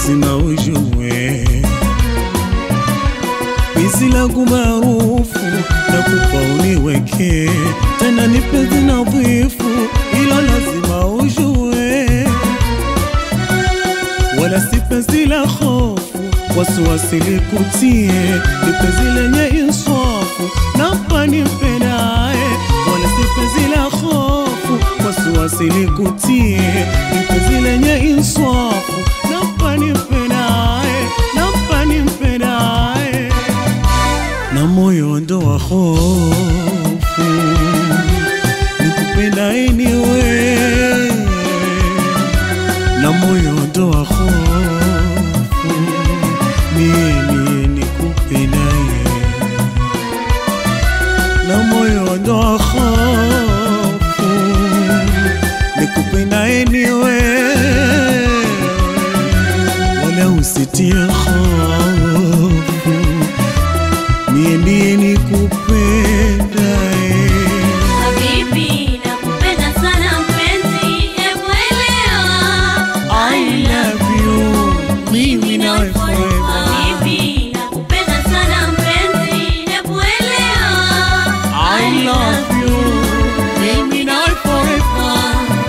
lazima ujue penzi langu maarufu na kupa uniweke tena ni penzi nadhifu, ilo lazima ujue, wala si penzi la hofu wasiwasi likutie, ni penzi lenye inswafu nampa nimpendaye, wala si penzi la hofu wasiwasi likutie, ni penzi lenye inswafu nampa nimpendaye, nampa nimpendaye na moyo ndo wa hofu nikupenda anyway, na moyo ndo wa hofu mie mie nikupendaye, na moyo ndo wa hofu nikupenda anyway, wala usitie hofu mie ndiye nikupenda Habibi, nakupenda sana mpenzi, hebu elewa. I love you mimi nawe forever Habibi, nakupenda sana mpenzi, hebu elewa. I love you mimi nawe forever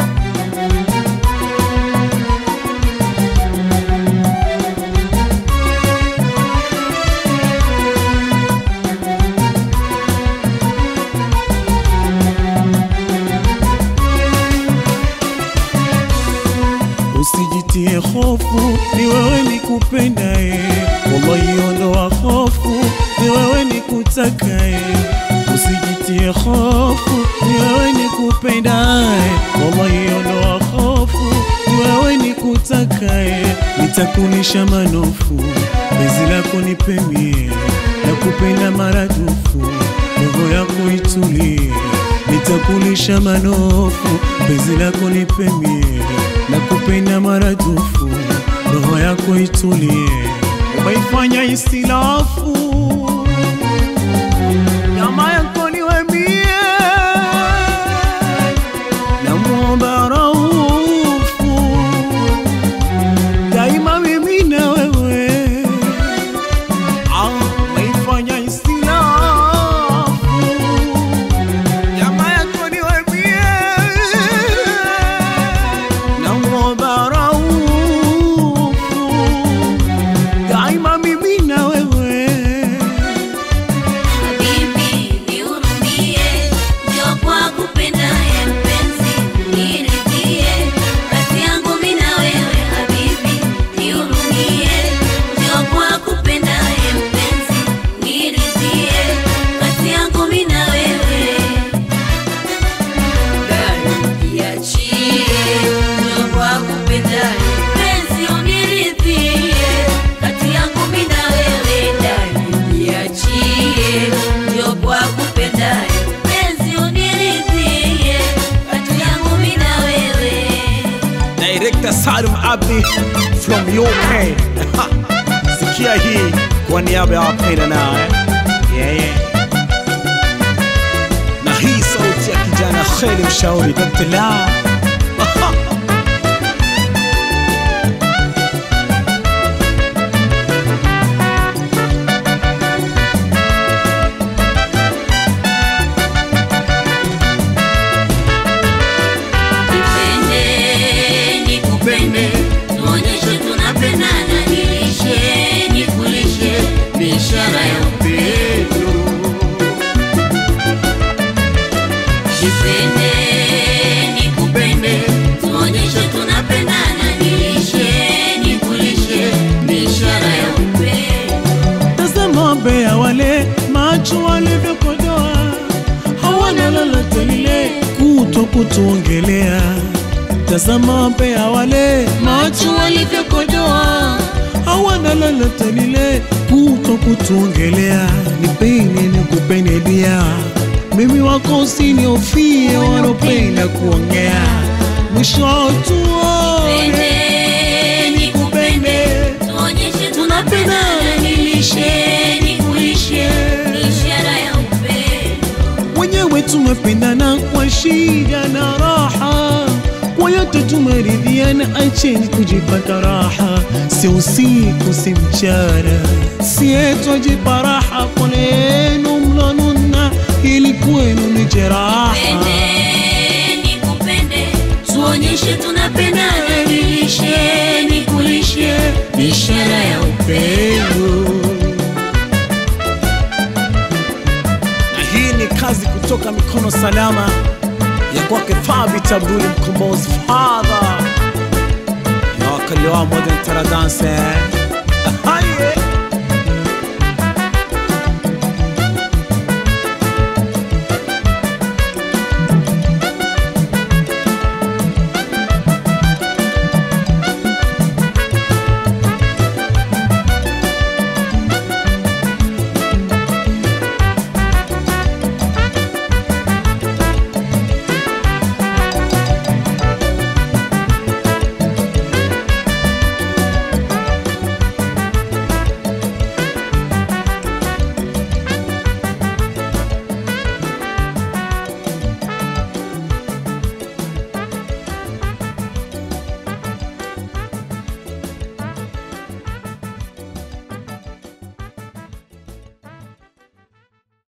Usijitie hofu, ni wewe nikupendaye, wallahi ondoa hofu, ni wewe nikutakaye. Usijitie hofu, ni wewe nikupendaye, wallahi ondoa hofu, ni wewe nikutakaye. Nitakunisha manofu, penzi lako nipemie, nakupenda maradufu, roho yako itulie nitakulisha manofu, penzi lako nipemie, na kupenda maradufu, roho yako itulie. Umeifanya isilafu, nyama yako niwe mie, na muomba raufu, daima mimi na wewe, Ah, umeifanya isilafu Nyama yako niwe mie, namuomba raufu, daima mimi na wewe. Habibi, nihurumie, njoo kwa kupendaye mpenzi, niridhie, kati yangu mimi na wewe. Habibi, nihurumie, njoo kwa kupendaye mpenzi, niridhie, kati yangu mimi na wewe. Dai, niachie, njoo kwa kupendaye mpenzi, uniridhie, kati yangu mimi na wewe. Dai, niachie, njoo kwa kupendaye mpenzi, uniridhie, kati yangu mimi na wewe. Director Salum Abdi from UK. Sikia hii kwa niaba ya wapenda nao eh? yeah, yeah. Na hii sauti ya kijana Kheli Mshauri Dr. La Nipende, nikupende, tuonyeshe tunapendana, nilishe, nikulishe, biashara ya upendo. Nipende, nikupende, tuonyeshe tunapendana, nilishe, nikulishe, biashara ya upendo. Tazama mbea wale macho walivyokodoa, hawana lolote lile kuto kutuongelea. Tazama mbea wale macho walivyokodoa, hawana lolote lile kuto kutuongelea. Nipende nikupende dia, mimi wako usiniofie, wanopenda kuongea mwisho tuone Nipende, nikupende, tuonyeshe tunapendana, nilishe, nikulishe, ishara ya upendo. wenyewe tumependana kwa shida na raha, kwa yote wote tumeridhiana, acheni kujipata raha, si usiku si mchana, sietwajipa raha, pole yenu mlonuna, ili kwenu ni jeraha. Pende nikupende, tuonyeshe tunapendana, nilishe nikulishe, ni ishara ya upendo. Na hii ni kazi kutoka mikono salama ya kwake Thabit Abdul Mkombozi Father ya wakali wa Modern Taradanse